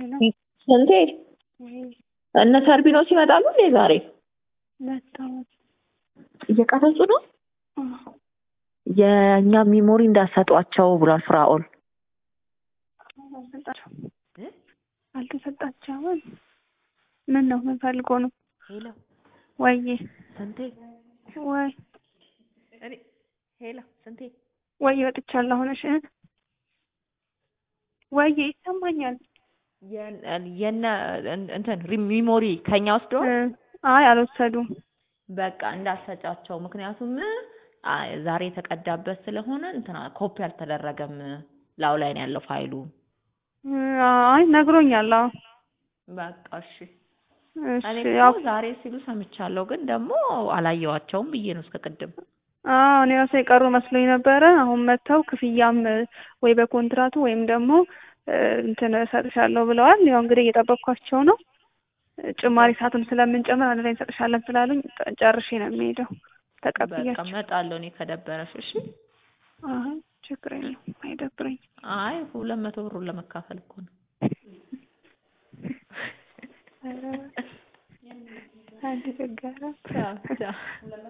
ስንቴ እነ ሰርቢኖስ ይመጣሉ እንዴ ዛሬ? መጣሁ እየቀረጹ ነው። የእኛ ሚሞሪ እንዳሰጧቸው ብሏል ፍራኦል። አልተሰጣቸውም። ምን ነው ምን ፈልጎ ነው? ሄሎ ወይዬ ስንቴ ወይ እኔ ሄሎ ስንቴ ወይ ወጥቻለሁ። አሁን እሺ ወይዬ ይሰማኛል። የነ እንትን ሚሞሪ ከኛ ወስዶ አይ አልወሰዱም። በቃ እንዳሰጫቸው ምክንያቱም ዛሬ የተቀዳበት ስለሆነ እንትና ኮፒ አልተደረገም። ላው ላይ ነው ያለው ፋይሉ። አይ ነግሮኛል። አዎ በቃ እሺ። እሺ እኔ ያው እኮ ዛሬ ሲሉ ሰምቻለሁ፣ ግን ደግሞ አላየዋቸውም ብዬ ነው እስከ ቅድም። አዎ እኔ ራሴ የቀሩ መስሎኝ ነበረ። አሁን መጥተው ክፍያም ወይ በኮንትራቱ ወይም ደግሞ እንትን እሰጥሻለሁ ብለዋል። ያው እንግዲህ እየጠበቅኳቸው ነው። ጭማሪ ሰዓትም ስለምንጨምር አንድ ላይ እንሰጥሻለን ስላሉኝ ጨርሼ ነው የሚሄደው። በቃ ተቀብያቸው። እመጣለሁ እኔ ከደበረሽ። እሺ። አይ ችግር የለውም አይደብረኝ። አይ ሁለት መቶ ብሩን ለመካፈል እኮ ነው። አንድ ችግር ቻው ቻው